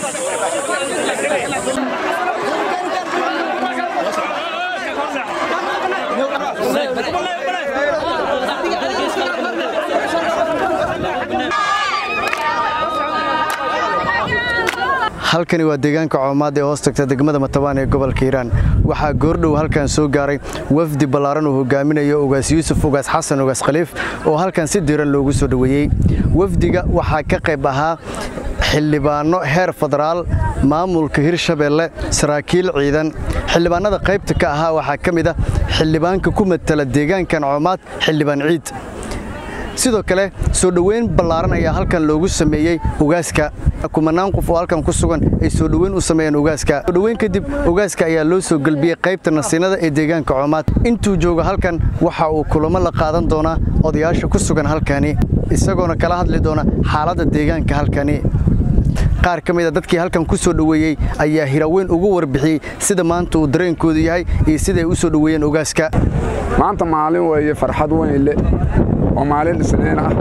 halkani waa deegaanka coomaad ee hoos tagta degmada matabaan ee gobolka hiiraan waxaa goordhow halkan soo gaaray wafdi ballaaran uu hogaaminayo ugaas yuusuf ugaas xasan ugaas khaliif oo halkan si diiran loogu soo dhoweeyey wafdiga waxaa ka qayb ahaa xildhibaanno heer federaal maamulka hirshabeelle saraakiil ciidan xildhibaanada qaybta ka ahaa waxaa ka mid ah xildhibaanka ku matala deegaankan coomaad xildhibaan ciid sidoo kale soo dhoweyn ballaaran ayaa halkan loogu sameeyey ugaaska kumanaan qof oo halkan ku sugan ay soo dhoweyn u sameeyeen ugaaska soo dhoweyn kadib ugaaska ayaa loo soo gelbiyey qaybta nasiinada ee deegaanka coomaad intuu joogo halkan waxa uu kulamo la qaadan doonaa odayaasha ku sugan halkani isagoona kala hadli doona xaaladda deegaanka halkani qaar ka mida dadkii halkan ku soo dhoweeyey ayaa hiraweyn ugu warbixiyey sida maanta uu dareenkoodu yahay iyo siday u soo dhoweeyeen ugaaska maanta maalin weeye farxad weyn le oo maalin isniin ah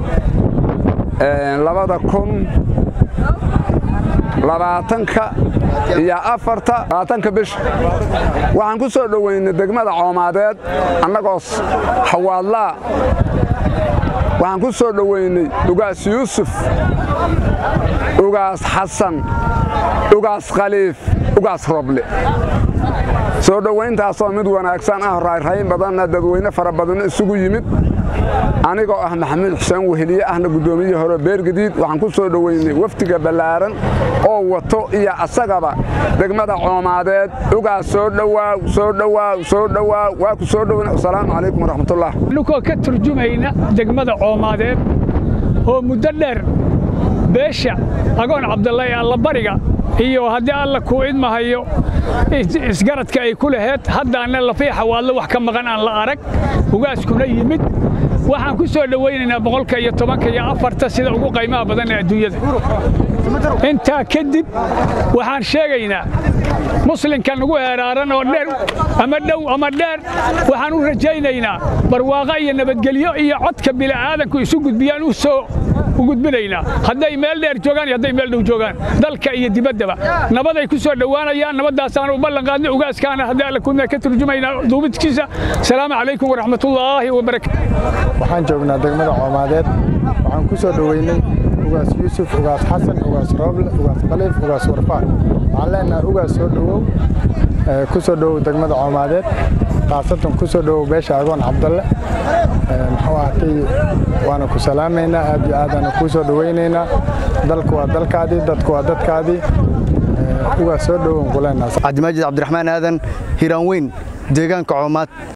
labada kun labaatanka iyo afarta labaatanka bisha waxaan ku soo dhoweynay degmada coomaadeed annagoo hawaadlaa waxaan ku soo dhoweynay ugaas yuusuf ugaas xasan ugaas khaliif ugaas roble soo dhowayntaasoo mid wanaagsan ah raayrayn badanna dadweyne fara badanno isugu yimid anigoo ah maxamuud xuseen weheliye ahna guddoomiye hore beergadiid waxaan ku soo dhoweynay wafdiga ballaaran oo wato iyo asagaba degmada coomaadeed ugaas soo dhowaaw soo dhowaaw soo dhowaaw waa ku soo dhoweyn asalaamu calaykum waraxmatullah annugoo ka turjumayna degmada coomaadeed oo muddo dheer beesha agoon cabdalla ee allabariga iyo haddii alla kuu idmahayo isgaradka ay ku laheed haddaana lafiixa waadla wax ka maqan aan la arag ugaaskuna yimid waxaan ku soo dhowaynaynaa boqolka iyo tobanka iyo afarta sida ugu qaymaha badan ee adduunyada intaa kadib waxaan sheegaynaa muslimka nagu heeraaran oo dheer ama dhow ama dheer waxaan u rajaynaynaa barwaaqo iyo nabadgelyo iyo codka bili'aadanku isu gudbiyaan u soo u gudbinaynaa hadday meel dheer joogaan iyo hadday meel dhow joogaan dalka iyo dibaddaba nabaday ku soo dhowaanayaan nabaddaasaan u ballan qaadnay ugaaskaana haddii alla kuna ka turjumaynaa duubidkiisa asalaamu calaykum waraxmatullaahi wabarakaatu waxaan joognaa degmada coomaadeed waxaan ku soo dhoweynay ugaas yuusuf ugaas xasan ugaas rooble ugaas khaliif ugaas warfaan waxaan leenahay ugaas soo dhowow ku soo dhowow degmada coomaadeed khaasatan ku soo dhowow beesha agoon cabdalle muxuu ahatay waana ku salaamaynaa aad iyo aadaana kuu soo dhowaynaynaa dalku waa dalkaadii dadku waa dadkaadii ugaas soo dhowown ku leenahay cabdimaajid cabdiraxmaan aadan hiiraan weyn deegaanka coomaad